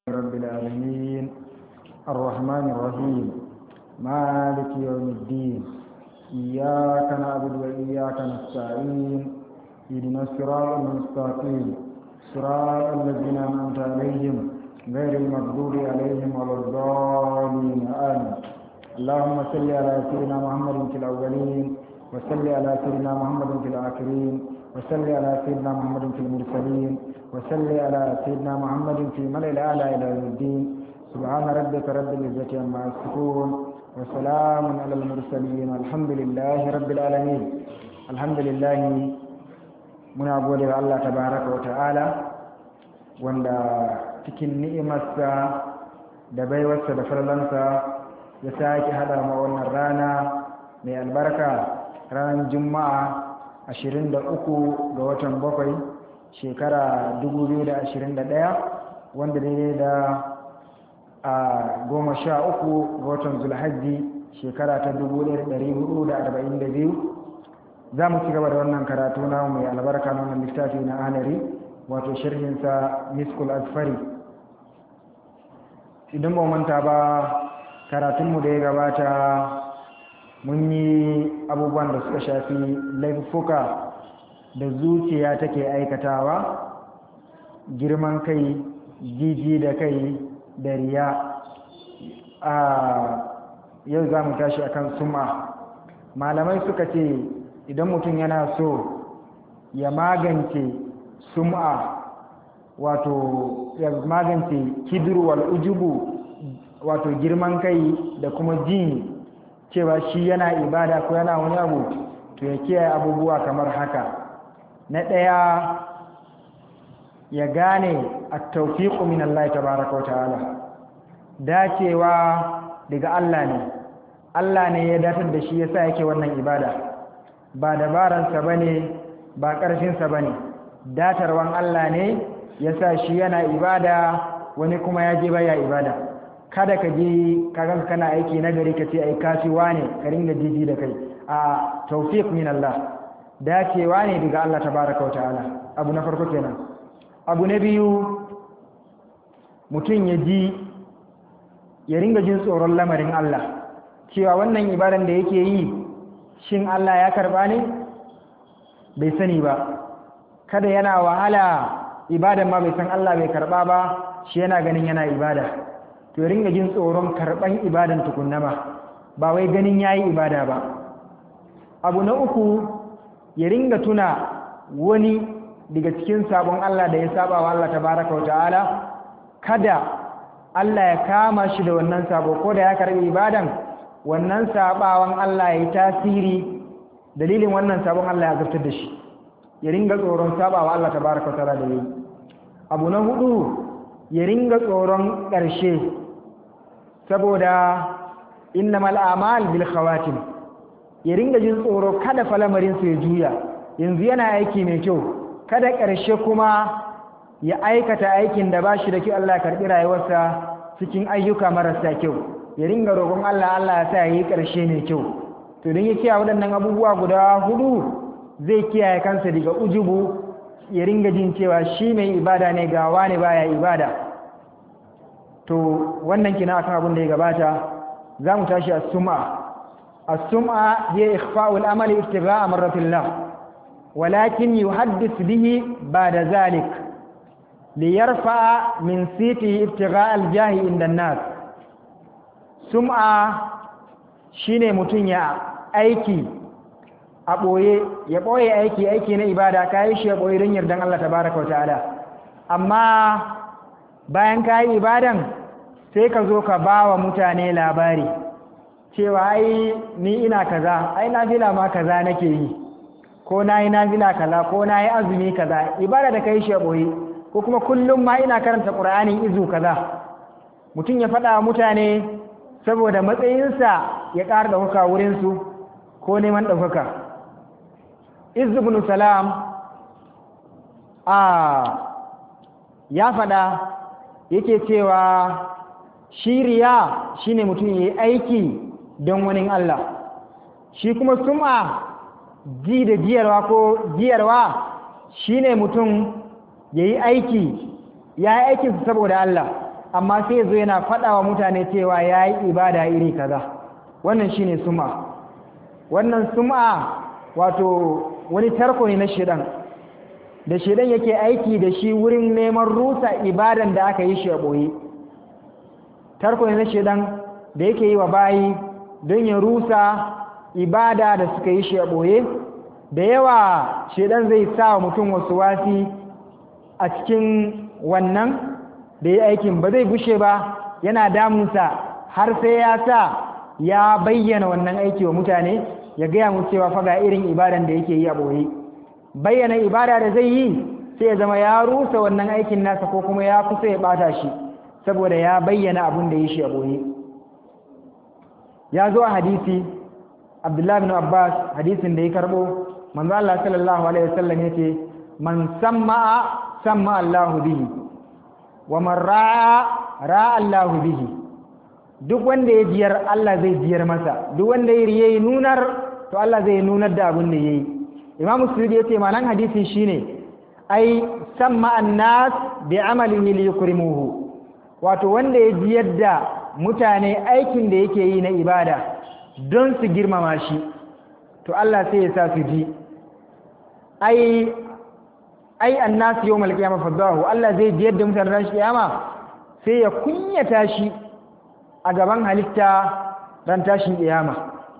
رب العالمين الرحمن الرحيم مالك يوم الدين إياك نعبد وإياك نستعين اهدنا الصراط المستقيم صراط الذين أنعمت عليهم غير المغضوب عليهم ولا الضالين آمين اللهم صل على سيدنا محمد في الأولين وصل على سيدنا محمد في الآخرين وصل على سيدنا محمد في المرسلين وصل على سيدنا محمد في ملء الأعلى إلى يوم الدين سبحان ربك رب العزة عما يصفون وسلام على المرسلين الحمد لله رب العالمين الحمد لله muna gode wa Allah tabaraka wa ta'ala wanda cikin ni'imarsa da baiwarsa da farlansa ya sake hada ma wannan rana mai albarka ranar juma'a 23 ga watan bakwai shekara 2021 wanda daidai da a goma sha uku ga watan zulhajji shekara ta 1442 za mu ci gaba da wannan karatu na mai albarka na wannan littafi na anari wato sharhinsa miskul asfari idan ba manta ba karatunmu da ya gabata mun yi abubuwan da suka shafi laifuka da zuciya take aikatawa girman kai jiji da kai da riya a yau za mu tashi akan suma malamai suka ce idan mutum yana so ya magance sum'a wato ya magance kidurwal ujubu wato girman kai da kuma jin cewa shi yana ibada ko yana wani abu to ya kiyaye abubuwa kamar haka na ɗaya ya gane a taufiƙu min Allah tabaraka wa ta'ala dacewa daga Allah ne Allah ne ya datar da shi yasa yake wannan ibada ba dabaransa ba ne ba ƙarfinsa ba ne datarwan Allah ne ya sa shi yana ibada wani kuma ya je baya ibada kada ka je kagan kana aiki na gari ka ce ai kasuwa ne ka ringa jiji da kai a tawfiq min Allah dacewa ne daga Allah tabaraka wa ta'ala abu na farko kenan abu na biyu mutum ya ji ya ringa jin tsoron lamarin Allah cewa wannan ibadan da yake yi shin Allah ya karba ne bai sani ba kada yana wahala ibadan ma bai san Allah bai karba ba shi yana ganin yana ibada to ya ringa jin tsoron karban ibadan tukunna ma ba wai ganin yayi ibada ba abu na uku ya ringa tuna wani daga cikin sabon Allah da ya saba wa Allah tabaraka wa ta'ala kada Allah ya kama shi da wannan sabo ko da ya karbi ibadan wannan sabawan Allah ya yi tasiri dalilin wannan sabon Allah ya zartar da shi ya ringa tsoron sabawa Allah tabaraka ta'ala da yi abu na hudu ya ringa tsoron ƙarshe saboda innamal a'mal bil khawatim ya ringa jin tsoro kada falamarin su ya juya yanzu yana aiki mai kyau kada ƙarshe kuma ya aikata aikin da bashi da kyau Allah ya karbi rayuwarsa cikin ayyuka marasa kyau ya ringa roƙon Allah Allah ya sa ya yi ƙarshe mai kyau to don ya kiyaye waɗannan abubuwa guda hudu zai kiyaye kansa daga ujubu ya ringa jin cewa shi mai ibada ne ga wani baya ibada to wannan kina akan abin da ya gabata za mu tashi as-sum'a as-sum'a hiya ikhfa'u al-amal ibtigha'a marratillah walakin yuhaddith bihi ba'da zalik liyarfa min sitihi ibtigha'a al-jahi inda an-nas sum'a shine mutum ya aiki a ɓoye ya ɓoye aiki aiki na ibada ka yi shi ya ɓoye don yardan Allah tabaraka wa ta'ala amma bayan ka yi ibadan sai ka zo ka ba wa mutane labari cewa ai ni ina kaza ai na fila ma kaza nake yi ko na yi na fila kaza ko na yi azumi kaza ibada da ka yi shi ya ɓoye ko kuma kullum ma ina karanta ƙur'anin izu kaza mutum ya faɗa wa mutane saboda matsayinsa ya ƙara ɗaukaka wurinsu ko neman ɗaukaka izubnu salam a ya faɗa yake cewa shiriya shine mutum ya yi aiki don wani Allah shi kuma sum'a ji da jiyarwa ko jiyarwa shine mutum ya yi aiki ya yi aikinsa saboda Allah amma sai zo yana faɗa wa mutane cewa ya yi ibada iri kaza wannan shine sum'a wannan sum'a wato wani tarko ne na shedan da shedan yake aiki da shi wurin neman rusa ibadan da aka yi shi a ɓoye tarko ne na shedan da yake yi wa bayi don ya rusa ibada da suka yi shi a ɓoye da yawa shedan zai sa wa mutum wasu wasi a cikin wannan da ya aikin ba zai bushe ba yana damunsa har sai ya sa ya bayyana wannan aiki wa mutane ya gaya mu cewa faga irin ibadan da yake yi a ɓoye bayyana ibada da zai yi sai ya zama ya rusa wannan aikin nasa ko kuma ya kusa ya ɓata shi saboda ya bayyana abin da ya shi a ɓoye ya zo a hadisi abdullahi bin abbas hadisin da ya karɓo manzo Allah sallallahu alaihi wasallam yace man samma'a samma Allahu bihi wa man ra'a ra'a Allahu bihi duk wanda ya jiyar Allah zai jiyar masa duk wanda ya riye nunar to Allah zai nunar da abin da yayi Imam Suyuti yace malan hadisi shine ai samma annas bi amalihi li yukrimuhu wato wanda ya jiyar da mutane aikin da yake yi na ibada don su girmama shi to Allah sai ya sa su ji ai ai annas yawmal qiyamah fadahu Allah zai jiyar da mutane ran kiyama sai ya kunyata shi a gaban halitta ran tashin kiyama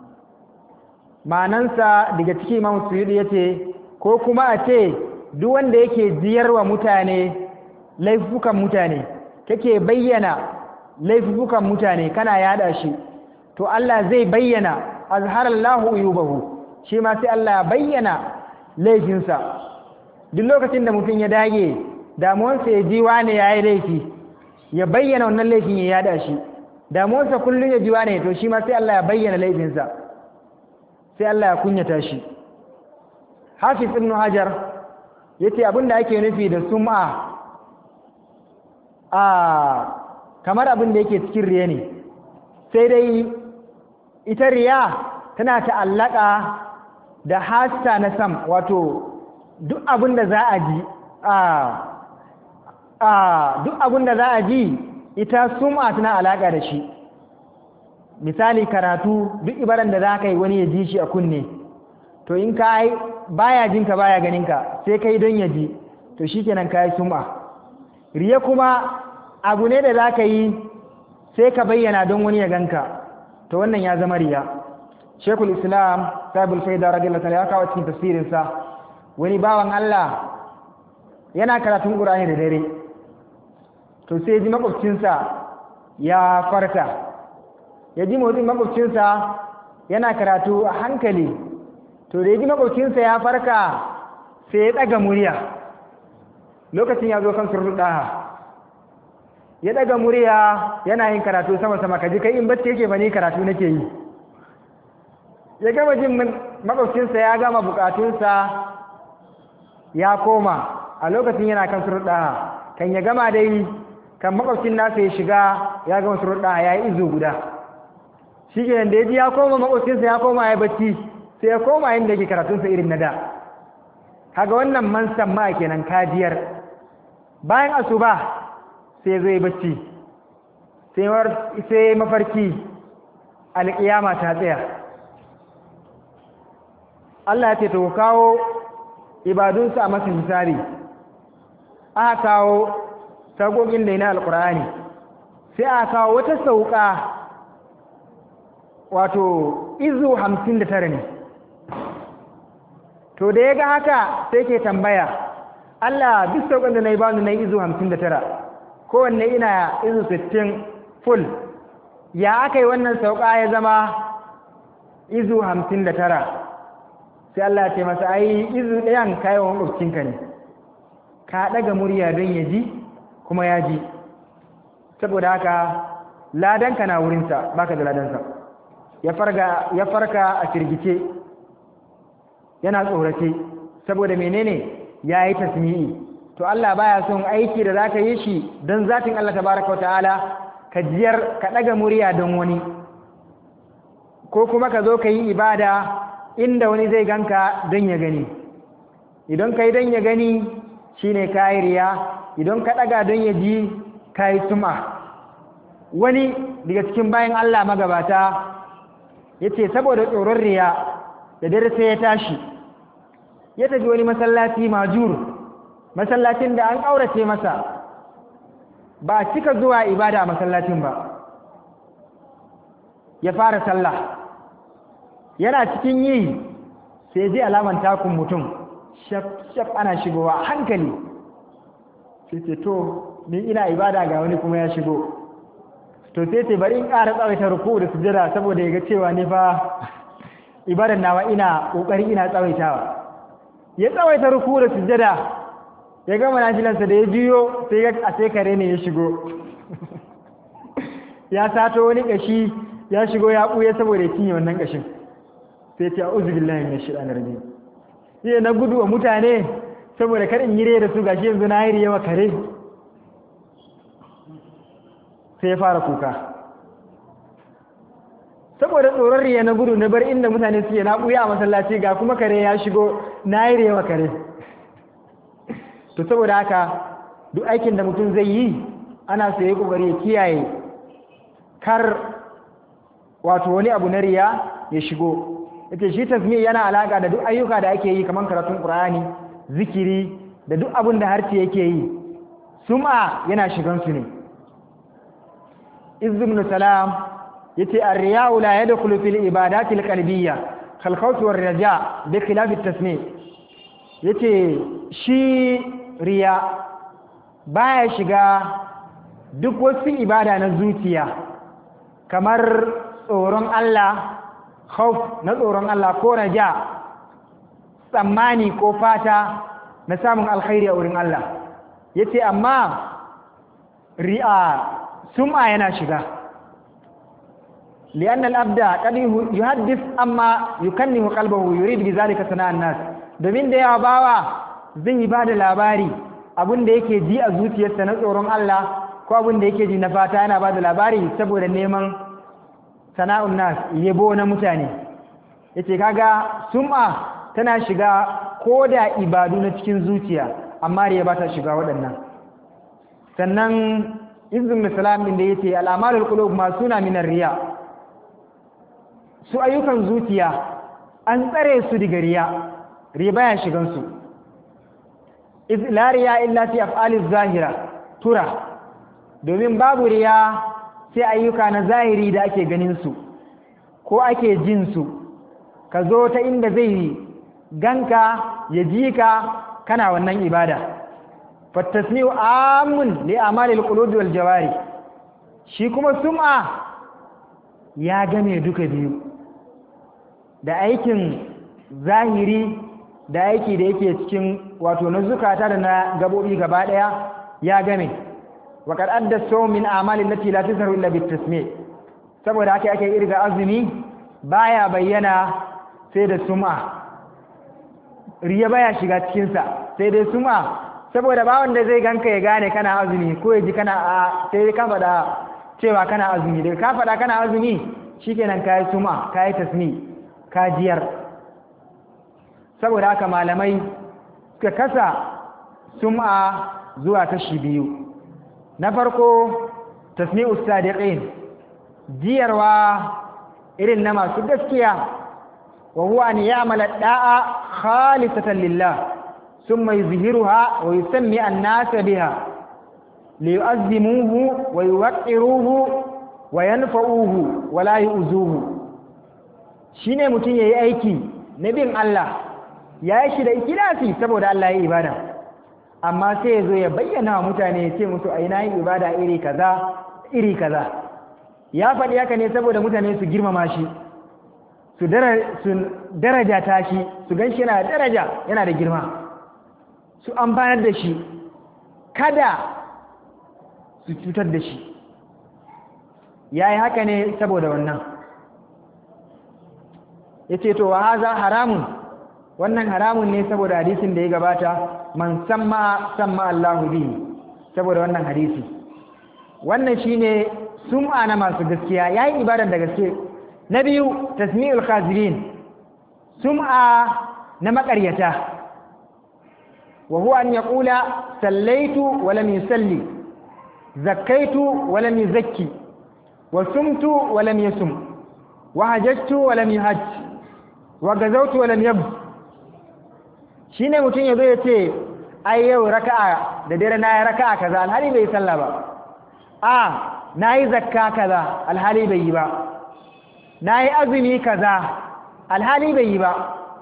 manansa daga cikin Imam Suyuti yace ko kuma a ce duk wanda yake jiyarwa mutane laifukan mutane kake bayyana laifukan mutane kana yada shi to Allah zai bayyana azharallahu uyubahu shi ma sai Allah bayyana laifinsa duk lokacin da mutum ya dage damuwarsa ya ji wane ya yi laifi ya bayyana wannan laifin ya yada shi damuwarsa kullum ya ji wane to shi ma sai Allah ya bayyana laifinsa sai Allah ya kunyata shi hafiz ibn hajar yace abin da ake nufi da sum'a a kamar abin da yake cikin riya ne sai dai ita riya tana ta'allaka da hasta na sam wato duk abin da za a ji a duk abin da za a ji ita sum'a tana alaka da shi misali karatu duk ibaran da za ka yi wani ya ji shi a kunne to in ka yi baya jinka baya ganinka sai kai don ya ji to shikenan ka yi sum'a riya kuma abu ne da za ka yi sai ka bayyana don wani ya ganka to wannan ya zama riya shekul islam sabul faida radiyallahu ta'ala ya kawo cikin tafsirinsa wani bawan Allah yana karatun Qur'ani da dare to sai ji makwabcinsa ya farka ya ji motsin makwabcinsa yana karatu a hankali to da ya ji makwabcinsa ya farka sai ya ɗaga murya lokacin ya zo kan surɗaha ya ɗaga murya yana yin karatu sama-sama kaji kai in bacci yake bane karatu nake yi ya gama jin makwabcinsa ya gama bukatunsa ya koma a lokacin yana kan surɗaha kan ya gama dai kan makwabcin nasa ya shiga ya gama surɗaha ya yi izu guda shi ke da ya ji ya koma makwabcinsa ya koma ya bacci sai ya koma inda yake karatunsa irin na da kaga wannan man samma kenan kajiyar bayan asuba sai zai bacci sai mafarki alƙiyama ta tsaya Allah ya ce to kawo ibadunsu a masu misali aka kawo tagogin da na alƙur'ani sai aka kawo wata sauka wato izu hamsin da tara ne to da ya ga haka sai ke tambaya Allah duk saukan da na yi bani na izu hamsin da tara kowanne ina izu sittin full ya aka yi wannan sauka ya zama izu hamsin da tara sai Allah ce masa ai izu ɗayan kayan makwabcinka ne ka ɗaga murya don ya ji kuma ya ji saboda haka ladanka na wurinsa baka da ladansa ya farka a firgice yana tsorace saboda menene ya yi tasmi'i to Allah baya son aiki da za ka yi shi don zatin Allah tabaraka wa ta'ala ka jiyar ka ɗaga murya don wani ko kuma ka zo ka yi ibada inda wani zai ganka don ya gani idan ka yi don ya gani shine ka yi riya idan ka ɗaga don ya ji ka yi suma wani daga cikin bayan Allah magabata ya ce saboda tsoron riya da dare sai ya tashi ya tafi wani masallaci majur masallacin da an ƙaurace masa ba a cika zuwa ibada a masallacin ba ya fara sallah yana cikin yi sai ji alaman takun mutum shaf ana shigowa hankali sai ce to ni ina ibada ga wani kuma ya shigo to sai ce bari in ƙara tsawaita ruku da sujada saboda ya ga cewa ni fa ibadan nawa ina ƙoƙari ina tsawaitawa ya tsawaita ruku da sujada ya gama nafilansa da ya juyo sai ya a sai kare ne ya shigo ya sato wani ƙashi ya shigo ya ɓuya saboda ya cinye wannan ƙashin sai ce a'udhu billahi minash shaitanir rajim sai na gudu wa mutane saboda kar in yi da su gashi yanzu na yi yawa kare sai ya fara kuka saboda tsoron riya na gudu na bar inda mutane suke na ɓuya a masallaci ga kuma kare ya shigo na yi yawa kare to saboda haka duk aikin da mutum zai yi ana so ya kokari ya kiyaye kar wato wani abu na riya ya shigo yace shi tasmi yana alaka da duk ayyuka da ake yi kamar karatun qur'ani zikiri da duk abin da harci yake yi sum'a yana shigan su ne izz salam yace ar-riya'u la yadkhulu fil ibadati al-qalbiyya kal khawf war raja bi khilaf at-tasmi yace shi riya baya shiga duk wasu ibada na zuciya kamar tsoron Allah khauf na tsoron Allah ko raja tsammani ko fata na samun alkhairi a wurin Allah yace amma ri'a sum'a yana shiga لأن الأبد قد يحدث أما يكنه قلبه يريد بذلك سناء الناس domin da yawa bawa zai yi ba da labari abin da yake ji a zuciyarsa na tsoron Allah ko abin da yake ji na fata yana ba da labari saboda neman sana'un nas yabo na mutane yace kaga sum'a tana shiga ko da ibadu na cikin zuciya amma riya ba ta shiga waɗannan sannan izin salam din da yace al'amalul qulub ma suna minar riya su ayyukan zuciya an tsare su daga riya riya baya shigan su iz la riya illa fi af'aliz zahira tura domin babu riya sai ayyuka na zahiri da ake ganin su ko ake jin su ka zo ta inda zai ganka ya ji ka kana wannan ibada fattasmi'u amun li amalil qulubi wal jawari shi kuma sum'a ya game duka biyu da aikin zahiri da aiki da yake cikin wato na zukata da na gabobi gaba daya ya game wa qad adda sawm min a'malin lati la tazharu illa bit tasmi' saboda haka ake irga azumi baya bayyana sai da sum'a riya baya shiga cikin sa sai dai sum'a saboda ba wanda zai ganka ya gane kana azumi ko ya ji kana a sai ka faɗa cewa kana azumi daga ka faɗa kana azumi shikenan kayi suma kayi tasmi ka jiyar saboda haka malamai suka kasa sum'a zuwa kashi biyu na farko tasmi'us sadiqin jiyarwa irin na masu gaskiya wa huwa an ya'mala da'a khalisatan lillah ثم يظهرها ويسمي الناس بها ليؤذموه ويوقروه وينفعوه ولا يؤذوه shine mutum yayi aiki na bin Allah ya yi shi da ikilasi saboda Allah ya yi ibada amma sai ya zo ya bayyana wa mutane ya ce musu ai na yi ibada iri kaza iri kaza ya faɗi haka ne saboda mutane su girmama shi su daraja ta shi su gan shi yana da daraja yana da girma su amfanar da shi kada su cutar da shi ya yi haka ne saboda wannan ya ce to wa haza haramun wannan haramun ne saboda hadisin da ya gabata man samma samma Allahu bihi saboda wannan hadisi wannan shine sum'a na masu gaskiya yayi ibadar da gaske na biyu tasmi'ul khazirin sum'a na maƙaryata وهو أن يقول سليت ولم يسلي زكيت ولم يزكي wa sumtu wa lam yasum wa hajjtu wa lam yahaj wa gazawtu wa lam yab shine mutum yazo ya ce ai yau raka'a da dare na yi raka'a kaza alhali bai sallah ba a na yi zakka kaza alhali bai yi ba na yi azumi kaza alhali bai yi ba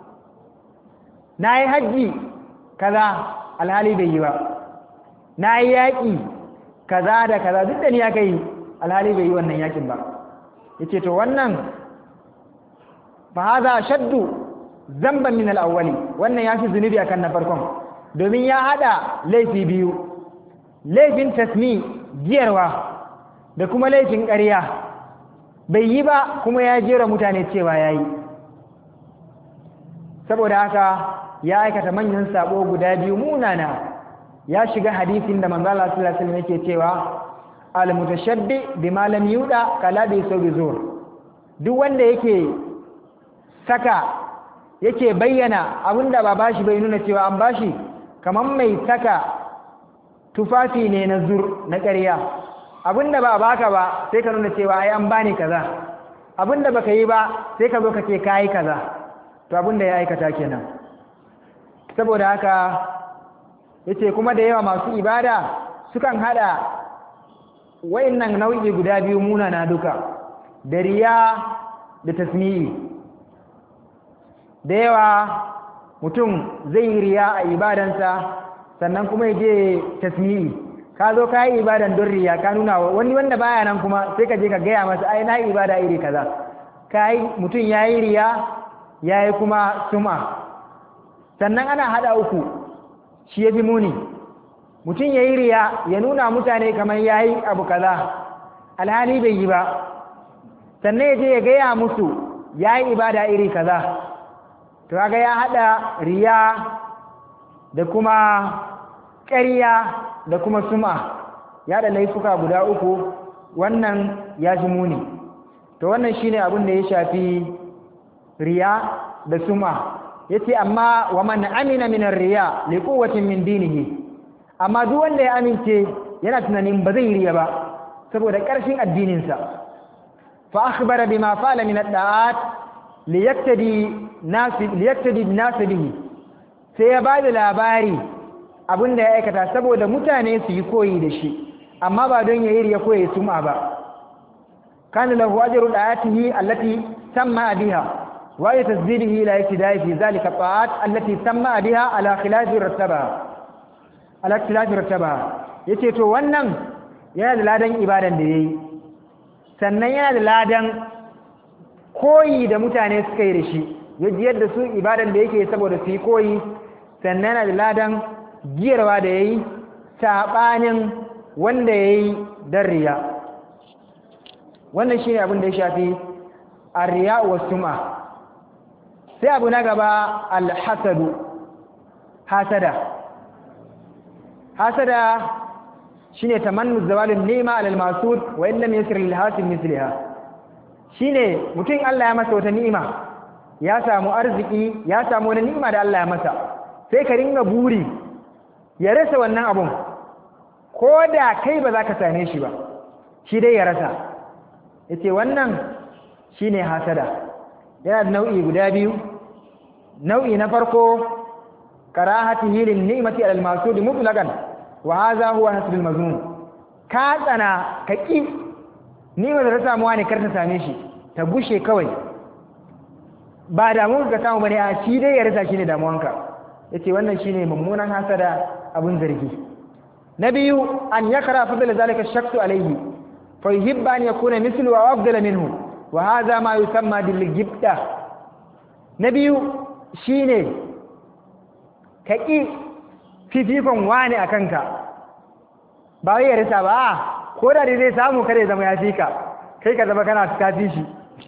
na yi hajji kaza alhali bai yi ba na yi yaƙi kaza da kaza duk da ni aka yi alhali bai yi wannan yaƙin ba ya ce to wannan fa haza shaddu zamban min al'awwali wannan ya fi zunubi akan na farkon domin ya haɗa laifi biyu laifin tasmi giyarwa da kuma laifin ƙarya bai yi ba kuma ya jera mutane cewa ya yi saboda haka ya aikata manyan sabo guda biyu munana ya shiga hadisin da manzo Allah sallallahu alaihi wasallam yake cewa al-mutashaddi bima lam yuda kala bi sawi zur duk wanda yake saka yake bayyana abinda ba bashi bai nuna cewa an bashi kaman mai saka tufafi ne na zur na ƙarya abinda ba baka ba sai ka nuna cewa ai an bani kaza abinda baka yi ba sai ka zo ka ce kai kaza to abinda ya aikata kenan saboda haka yace kuma da yawa masu ibada sukan hada wayannan nau'i guda biyu munana duka da riya da tasmi'i da yawa mutum zai yi riya a ibadansa sannan kuma ya je tasmi'i ka zo ka yi ibadan don riya ka nuna wani wanda baya nan kuma sai ka je ka gaya masa ai na yi ibada iri kaza ka yi mutum ya yi riya ya yi kuma suma sannan ana hada uku shi ya fi muni mutum ya yi riya ya nuna mutane kamar ya yi abu kaza alhali bai yi ba sannan ya je ya gaya musu ya yi ibada iri kaza to kaga ya hada riya da kuma ƙarya da kuma suma ya da laifuka guda uku wannan ya ji muni to wannan shine abin da ya shafi riya da suma yace amma wa man amina min riya li quwwatin min dinihi amma duk wanda ya amince yana tunanin ba zai riya ba saboda ƙarfin addininsa fa akhbara bima fa'ala min ad-da'at liyaktadi nasi liyaktadi nasi bihi sai ya bada labari abin da ya aikata saboda mutane su yi koyi da shi amma ba don yayi riya koyi sum'a ba kana lahu ajru da'atihi allati samma biha wa ya tasdidihi la yaktidai fi zalika ta'at allati samma biha ala khilafi rattaba ala khilafi rattaba yace to wannan yana da ladan ibadan da yayi sannan yana da ladan koyi da mutane suka yi da shi yadda da su ibadan da yake saboda su yi koyi sannan yana da ladan giyarwa da ya yi saɓanin wanda ya yi don riya wannan shi ne abin da ya shafi a riya wa suma sai abu na gaba alhassadu hasada hasada shi ne tamannu zawalin nema alal masud wa illa mai yasir lilhasin misliha shi ne mutum Allah ya masa wata ni'ima ya samu arziki ya samu wani ni'ima da Allah ya masa sai ka ringa buri ya rasa wannan abun ko da kai ba za ka same shi ba shi dai ya rasa ya ce wannan shi ne hasada yana da nau'i guda biyu nau'i na farko karahati hilin ni'mati alal masud mutlaqan wa hadha huwa hasbul mazmum ka tsana ka ki ni'mar da ta samu wani kar ta same shi ta gushe kawai ba damuwa ka samu bane a shi dai ya rasa shi ne damuwanka yace wannan shine mummunan hasada abun zargi na biyu an yakra fadl zalika shakku alayhi fa yuhibba an yakuna mithlu wa afdala minhu wa hadha ma yusamma bil gibda na biyu shine kaki fifikon wani akan ka ba wai ya rasa ba ko da dai zai samu kare zama ya fika kai ka zama kana kafi shi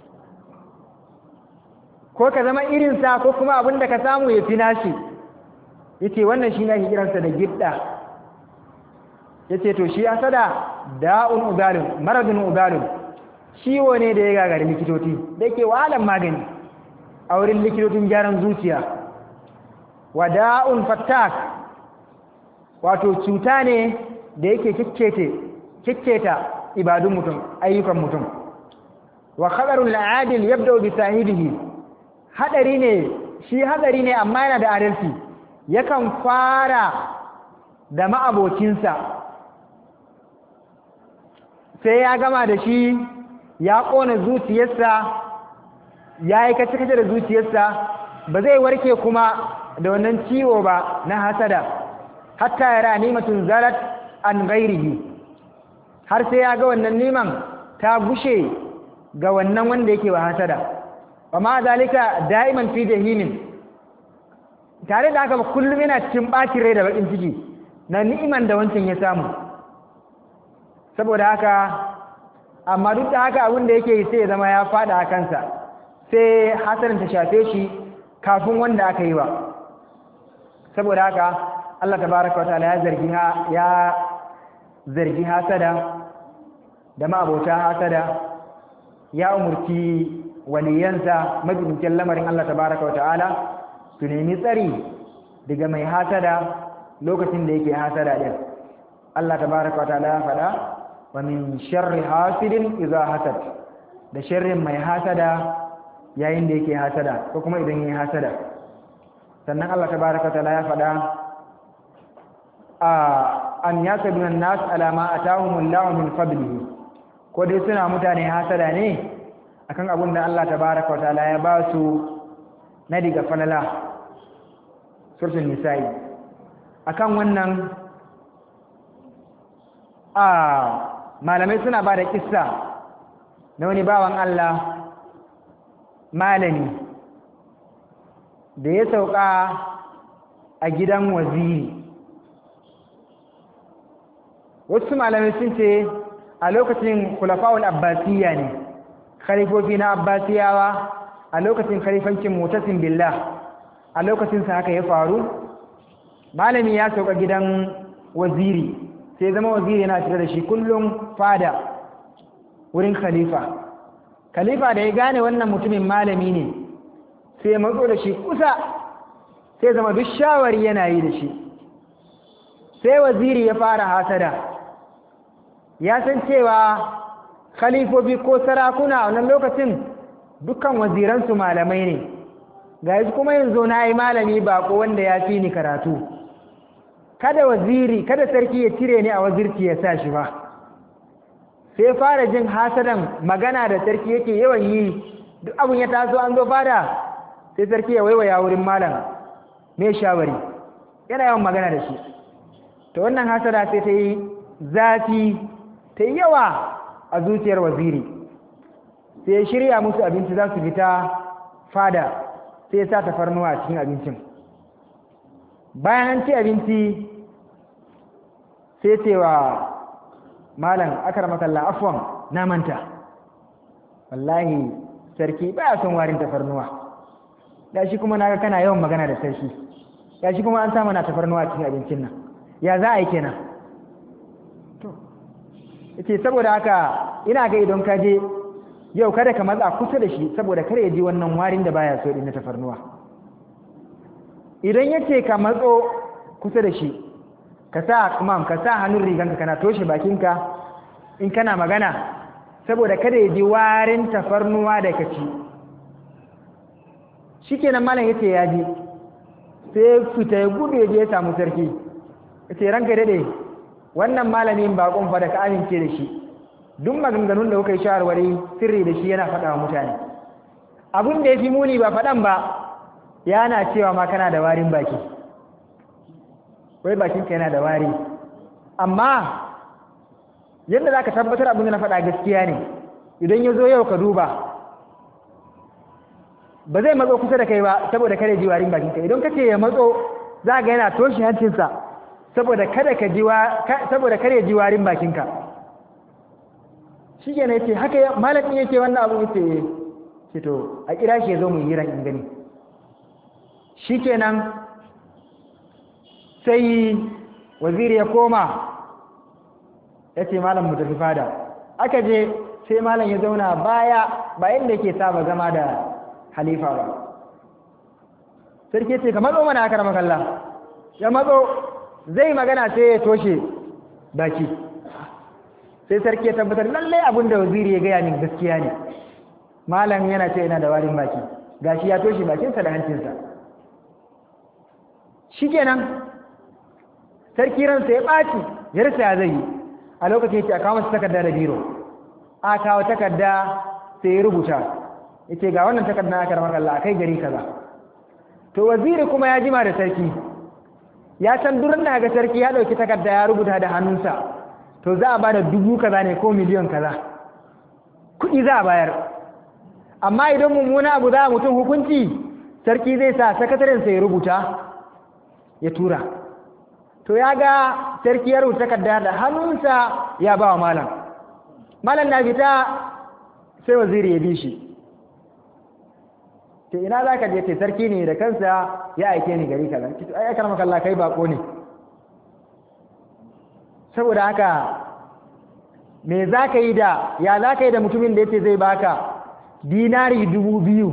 ko ka zama irinsa ko kuma abin da ka samu ya fi nashi yace wannan shi ne kiransa da gidda yace to shi asada da'un ugalun maradun ugalun ciwo ne da ya gagari likitoci da yake wahalan magani a wurin likitocin gyaran zuciya wa da'un fattak wato cuta ne da yake kikkete kikketa ibadun mutum ayyukan mutum wa khabarul adil yabda bi sahibihi hadari ne shi hadari ne amma yana da adalci yakan fara da ma'abocinsa sai ya gama da shi ya ƙona zuciyarsa ya yi kace-kace da zuciyarsa ba zai warke kuma da wannan ciwo ba na hasada hatta yara nimatun zarat an gairihi har sai ya ga wannan niman ta gushe ga wannan wanda yake wa hasada wa ma zalika da'iman fi jahimin tare da haka kullum yana cikin bacin rai da bakin ciki na ni'iman da wancan ya samu saboda haka amma duk da haka abin da yake sai ya zama ya fada a kansa sai hasarin ta shafe shi kafin wanda aka yi wa saboda haka Allah tabaraka wa ta'ala ya zargi ya zargi hasada da ma'abota hasada ya umurci waliyansa majibincin lamarin Allah tabaraka wa ta'ala su nemi tsari daga mai hasada lokacin da yake hasada din Allah tabaraka wa ta'ala ya faɗa wa min sharri hasidin idza hasad da sharrin mai hasada yayin da yake hasada ko kuma idan yayi hasada sannan Allah tabaraka wa ta'ala ya faɗa a an yasabuna nas ala ma atahumullahu min fadlihi ko dai suna mutane hasada ne akan abin da Allah tabaraka wa ta'ala ya ba su na diga falala surtul nisa'i akan wannan a malamai suna ba da kissa na wani bawan Allah malami da ya sauka a gidan waziri wasu malamai sun ce a lokacin kulafa'ul abbasiyya ne khalifofi na abbasiyawa a lokacin khalifancin mutasin billah a lokacin sa haka ya faru malami ya sauka gidan waziri sai zama waziri yana tare da shi kullum fada wurin khalifa khalifa da ya gane wannan mutumin malami ne sai ya matso da shi kusa sai zama duk shawari yana yi da shi sai waziri ya fara hasada ya san cewa khalifofi ko sarakuna a wannan lokacin dukkan waziransu malamai ne ga yanzu kuma yanzu na yi malami bako wanda ya fi ni karatu kada waziri kada sarki ya cire ni a wazirci ya sa shi ba sai fara jin hasadan magana da sarki yake yawan yi duk abin ya taso an zo fada sai sarki ya waiwaya wurin malam mai shawari yana yawan magana da shi to wannan hasada sai ta yi zafi ta yi yawa a zuciyar waziri sai ya shirya musu abinci za su fita fada sai ya sa tafarnuwa a cikin abincin bayan an ci abinci sai cewa malam akar makalla afwan na manta wallahi sarki ba son warin tafarnuwa da shi kuma naga kana yawan magana da sarki ya shi kuma an sa mana tafarnuwa cikin abincin nan ya za a yi kenan to yace saboda haka ina ga idan ka je yau kada ka matsa kusa da shi saboda kare ya ji wannan warin da baya so din na tafarnuwa idan yace ka matso kusa da shi ka sa kuma ka sa hannun riganka kana toshe bakinka in kana magana saboda kada ya ji warin tafarnuwa da ka ci shikenan malam yace ya ji sai fita ya gudu ya je ya samu sarki yace ranka dade wannan malamin bakon fa da ka amince da shi duk maganganun da kuka yi shawarwari sirri da shi yana faɗa wa mutane abin da ya fi muni ba faɗan ba yana cewa ma kana da warin baki wai bakinka yana da wari amma yadda za ka tabbatar abin da na faɗa gaskiya ne idan ya zo yau ka duba ba zai matso kusa da kai ba saboda kare ji warin bakinka idan ka ce ya matso za ga yana toshe hancinsa saboda kada ka ji saboda kare ji warin bakinka shi ke na yace haka malamin yake wannan abu yace ce to a kira shi ya zo mu yi ran in gani shi kenan sai waziri ya koma ya ce malam mu tafi fada aka je sai malam ya zauna baya bayan da yake saba zama da halifa ba sarki ce ka matso mana aka rama kalla ya matso zai magana sai ya toshe baki sai sarki ya tabbatar lallai abin da waziri ya gaya min gaskiya ne malam yana ce yana da warin baki gashi ya toshe bakinsa da hancinsa shikenan sarki ransa ya ɓaci ya rasa ya zai yi a lokacin ya ce a kawo masa takarda da biro a kawo takarda sai ya rubuta ya ce ga wannan takarda aka rama kalla a kai gari kaza to waziri kuma ya jima da sarki ya san durin da ga sarki ya ɗauki takarda ya rubuta da hannunsa to za a ba da dubu kaza ne ko miliyon kaza kuɗi za a bayar amma idan mummuna abu za a mutum hukunci sarki zai sa sakatarensa ya rubuta ya tura to ya ga sarki ya rubuta takarda da hannunsa ya ba wa malam malam na fita sai waziri ya bi shi to ina za ka je ce sarki ne da kansa ya aike ni gari kaza ki ai aka maka Allah kai bako ne saboda haka me za ka yi da ya za ka yi da mutumin da yace zai baka dinari dubu biyu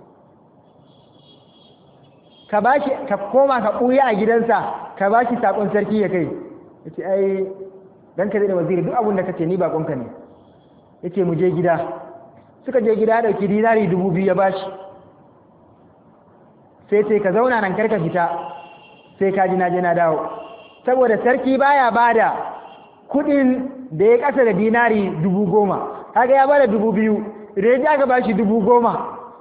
ka bashi ka koma ka ɓuya a gidansa ka bashi sakon sarki ya kai yace ai dan ka da waziri duk abin da kace ni bakonka ne yace mu je gida suka je gida dauki dinari dubu biyu ya bashi sai ce ka zauna nan karka fita sai ka ji na je na dawo saboda sarki baya bada kudin da ya kasa da dinari dubu goma kaga ya bada dubu biyu idan ya aka bashi dubu goma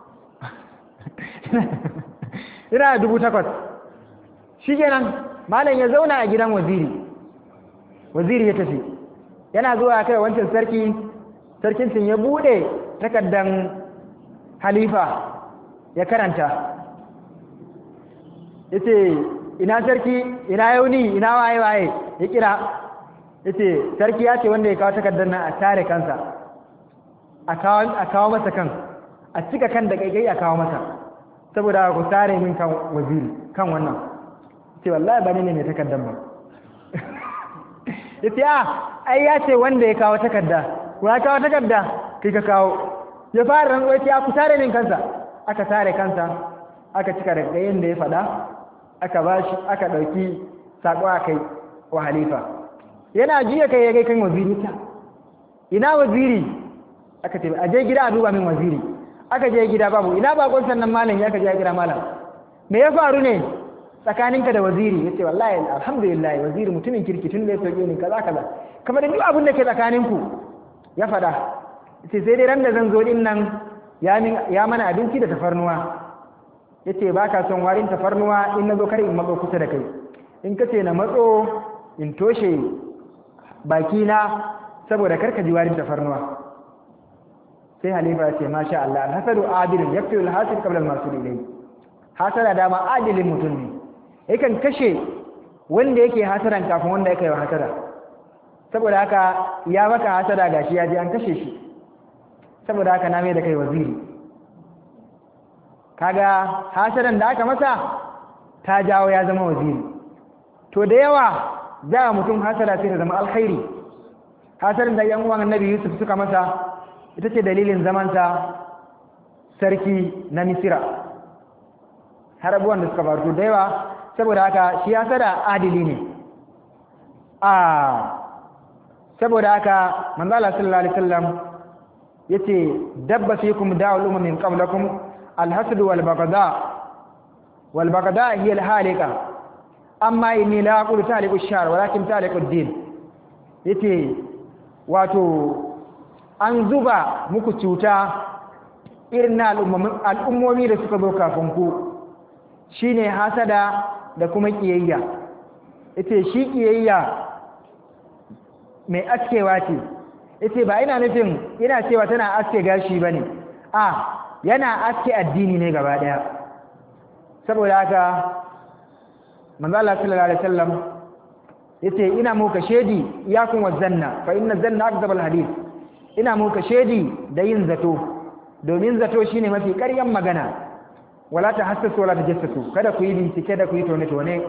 ina da dubu takwas shi kenan malam ya zauna a gidan waziri waziri ya tafi yana zuwa kai wancan sarki sarkin sun ya bude takardan halifa ya karanta ya ce ina sarki ina yauni ina waye waye ya kira ya ce sarki ya ce wanda ya kawo takardar nan a tare kansa a kawo masa kan a cika kan da kaikai a kawo masa saboda ku tare min kan waziri kan wannan ce wallahi ba ne mai takardar ba ya ce a ai ya ce wanda ya kawo takarda ku ya kawo takarda kai ka kawo ya fara rantsuwa ce a ku tare min kansa aka tare kansa aka cika da gayen da ya faɗa aka ba shi aka ɗauki saƙo a kai wa halifa yana jiya kai ya kai kan waziri ta ina waziri aka ce a je gida a duba min waziri aka je gida babu ina bakon sannan malam ya ka je gida malam me ya faru ne tsakaninka da waziri ya ce wallahi alhamdulillah waziri mutumin kirki tun da ya sauke ni kaza kaza kamar da duk abin da ke tsakaninku ya faɗa ce sai dai ran da zan zo din nan ya mana abinci da tafarnuwa ya ce ba ka son warin tafarnuwa in na zo kar in matso kusa da kai in ka ce na matso in toshe bakina saboda kar ka ji warin tafarnuwa sai halifa ya ce masha Allah alhasadu adilun yaktu alhasid qabla almasul ilayhi hasada dama adilin mutum ne yakan kashe wanda yake hasadan kafin wanda yake wa hasada saboda haka ya maka hasada gashi ya je an kashe shi saboda haka na mai da kai waziri kaga hasadan da aka masa ta jawo ya zama waziri to da yawa za a mutum hasada sai ta zama alkhairi hasadan da yan uwan annabi yusuf suka masa ita ce dalilin zamansa sarki na misira har abubuwan da suka faru da yawa saboda haka shi hasada adili ne a saboda haka manzala sallallahu alaihi wasallam yace dabba fikum da'ul umamin qablakum الحسد والبغضاء والبغضاء هي الحالقة أما إني لا أقول تالك الشعر ولكن تالك الدين yace wato an zuba muku cuta irin na al'ummomi da suka zo kafin ku shine hasada da kuma ƙiyayya yace shi ƙiyayya mai askewa ce yace ba ina nufin ina cewa tana aske gashi bane a yana aske addini ne gaba daya saboda haka manzo Allah sallallahu alaihi wasallam yace ina muka shedi iyakun wazanna fa inna zanna akdabal hadith ina muka shedi da yin zato domin zato shine mafi ƙaryan magana wala ta hassasu wala ta jassasu kada ku yi bincike da ku yi tone tone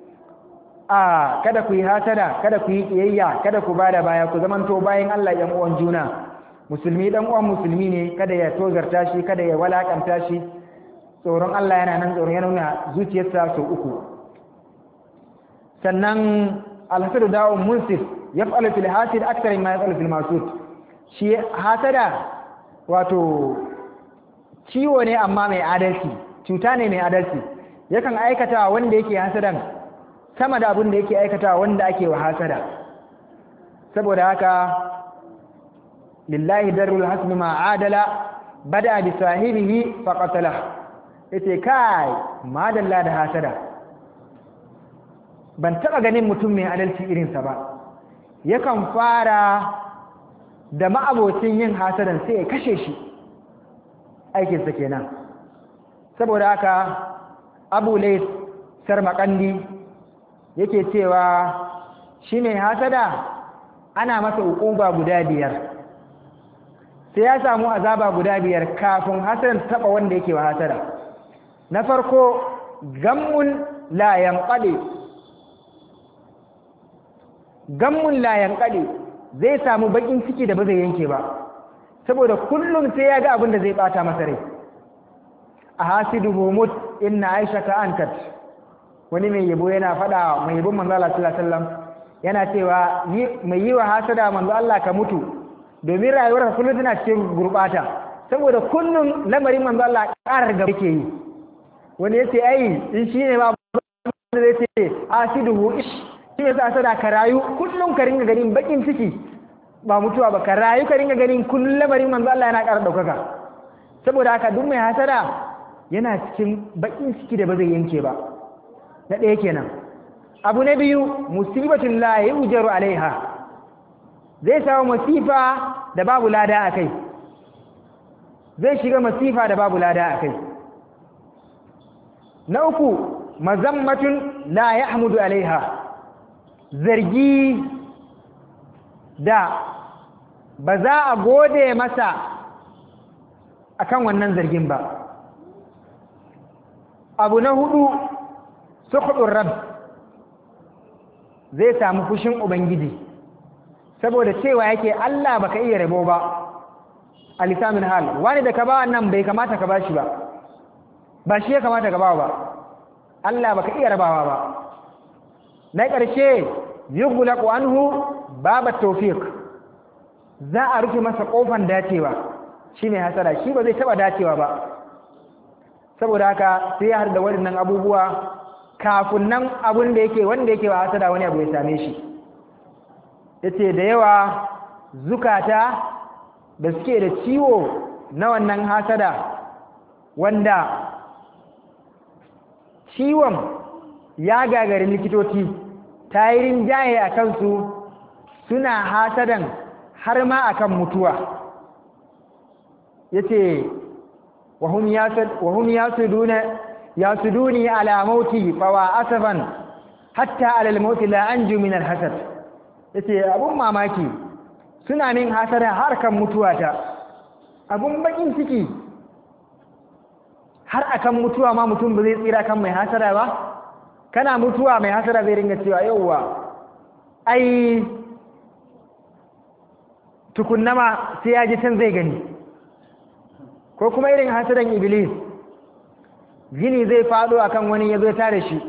a kada ku yi hasada kada ku yi kiyayya kada ku bada baya ku zamanto bayan Allah yan uwan juna musulmi dan uwan musulmi ne kada ya tozarta shi kada ya walakanta shi tsoron Allah yana nan tsoron yana nuna zuciyarsa sau uku sannan alhasadu da'un munsif yaf'alu fil hasid akthar mimma yaf'alu fil masud shi hasada wato ciwo ne amma mai adalci cuta ne mai adalci yakan aikata wanda yake hasadan sama da abin da yake aikata wanda ake wa hasada saboda haka lillahi darul hasmi ma adala bada bi sahibihi fa qatala yace kai madalla da hasada ban taba ganin mutum mai adalci irinsa ba yakan fara da ma'abocin yin hasadan sai ya kashe shi aikinsa kenan saboda haka abu lais sarmakandi yake cewa shi mai hasada ana masa ukuba guda biyar sai ya samu azaba guda biyar kafin hasadan taba wanda yake wa hasada na farko gammun la yanqadi gammun la yanqadi zai samu bakin ciki da ba zai yanke ba saboda kullum sai ya ga abin da zai bata masa rai a hasiduhu mut inna aisha ka ankat wani mai yabo yana faɗa mai yabon manzo Allah sallallahu alaihi wasallam yana cewa mai yi wa hasada manzo Allah ka mutu domin rayuwar kullum tana cikin gurbata saboda kullum lamarin manzo Allah ƙarar gaba yake yi wani yace ai in shine ma zai ce hasiduhu ish shi yasa hasada ka rayu kullum ka ringa ganin bakin ciki ba mutuwa ba ka rayu ka ringa ganin kullum lamarin manzo Allah yana ƙara ɗaukaka saboda haka duk mai hasada yana cikin bakin ciki da ba zai yanke ba na ɗaya kenan abu na biyu musibatun la yujaru alaiha zai samu masifa da babu lada a kai zai shiga masifa da babu lada a kai na uku mazammatun la yahmudu alaiha zargi da ba za a gode masa akan wannan zargin ba abu na hudu sukhudun rab zai samu fushin ubangiji saboda cewa yake Allah baka iya rabo ba a lisamin hal wani da ka ba nan bai kamata ka bashi ba ba shi ya kamata ka ba ba Allah baka iya rabawa ba na ƙarshe yughlaqu anhu baba tawfiq za a rufe masa kofan dacewa shine hasara shi ba zai taba dacewa ba saboda haka sai ya harda waɗannan abubuwa kafin nan abun da yake wanda yake wa hasada wani abu ya same shi yace da yawa zukata da suke da ciwo na wannan hasada wanda ciwon ya gagari likitoci tayirin jaye a kansu suna hasadan har ma akan mutuwa yace wahum yasad wahum yasuduna yasuduni ala mauti fawa asaban hatta ala al-maut la anju min al-hasad yace abun mamaki suna min hasada har kan mutuwata abun bakin ciki har akan mutuwa ma mutum ba zai tsira kan mai hasada ba kana mutuwa mai hasada zai ringa cewa yauwa ai tukunna ma sai ya ji can zai gani ko kuma irin hasadan iblis gini zai faɗo akan wani ya zo tare shi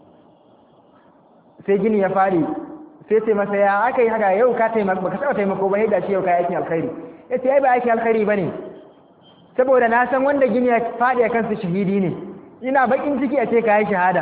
sai gini ya faɗi sai ce masa ya aka yi haka yau ka taimako baka taɓa taimako ba yadda shi yau ka yi aikin alkhairi ya ce ai ba aikin alkhairi ba ne saboda na san wanda gini ya faɗi a kansu shahidi ne ina bakin ciki a ce ka yi shahada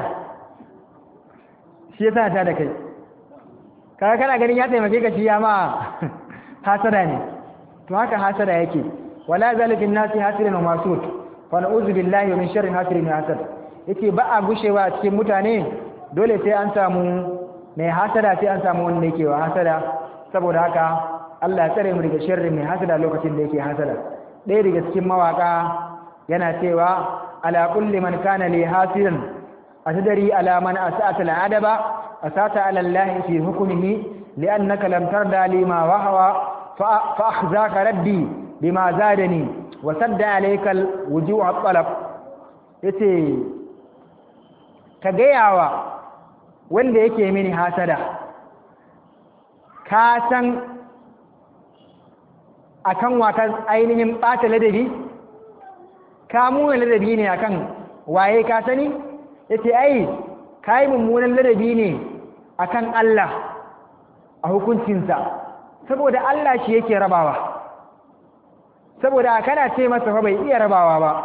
shi yasa ta da kai kaga kana ganin ya taimake ka shi ya ma hasada ne to haka hasada yake wala zalikin nasi hasirin wa masut fa na'udhu billahi min sharri hasirin wa hasad yace ba a gushewa a cikin mutane dole sai an samu mai hasada sai an samu wanda yake wa hasada saboda haka Allah ya tsare mu daga sharri mai hasada lokacin da yake hasada ɗaya daga cikin mawaka yana cewa ala kulli man kana li hasidan atadari ala man asata al'adaba asata ala Allah fi hukmihi li'annaka lam tarda lima wahwa fa akhzaka rabbi bima zadani wa sadda alayka al-wuju' at-talab yace ka gayawa wanda yake mini hasada ka san akan wata ainihin ɓata ladabi ka muna ladabi ne akan waye ka sani ya ce ai ka yi mummunan ladabi ne akan Allah a hukuncinsa saboda Allah shi yake rabawa saboda kana ce masa fa bai iya rabawa ba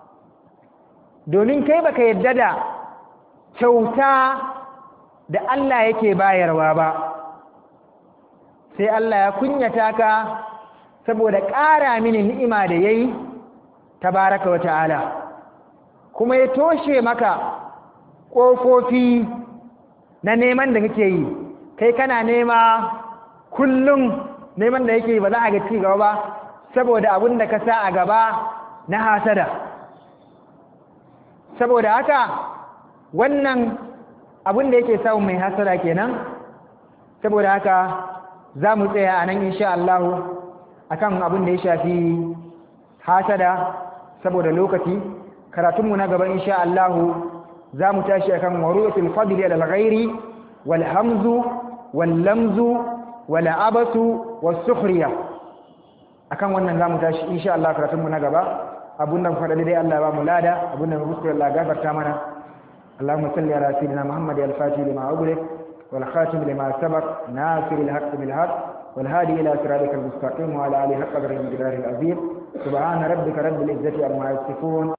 domin kai baka yadda da kyauta da Allah yake bayarwa ba sai Allah ya kunyata ka saboda ƙara mini ni'ima da yayi tabaraka wa ta'ala kuma ya toshe maka ƙofofi na neman da kake yi kai kana nema kullum neman da yake ba za a ga ci gaba ba saboda abin da ka sa a gaba na hasada saboda haka wannan abin da yake samun mai hasada kenan saboda haka za mu tsaya a nan insha Allah akan abin da ya shafi hasada saboda lokaci karatunmu na gaba insha Allah za mu tashi akan waru'atul fadli ala al-ghairi wal hamzu wal lamzu wal abasu was sukhriya akan wannan za mu tashi insha Allah karatunmu na gaba abun nan faɗa dai Allah ya ba mu lada abun nan muskura Allah gafarta mana اللهم صل على سيدنا محمد الفاتح لما أغلق والخاتم لما سبق ناصر الحق بالحق والهادي إلى صراطك المستقيم وعلى آله حق قدر المقدار العظيم سبحان ربك رب العزة عما يصفون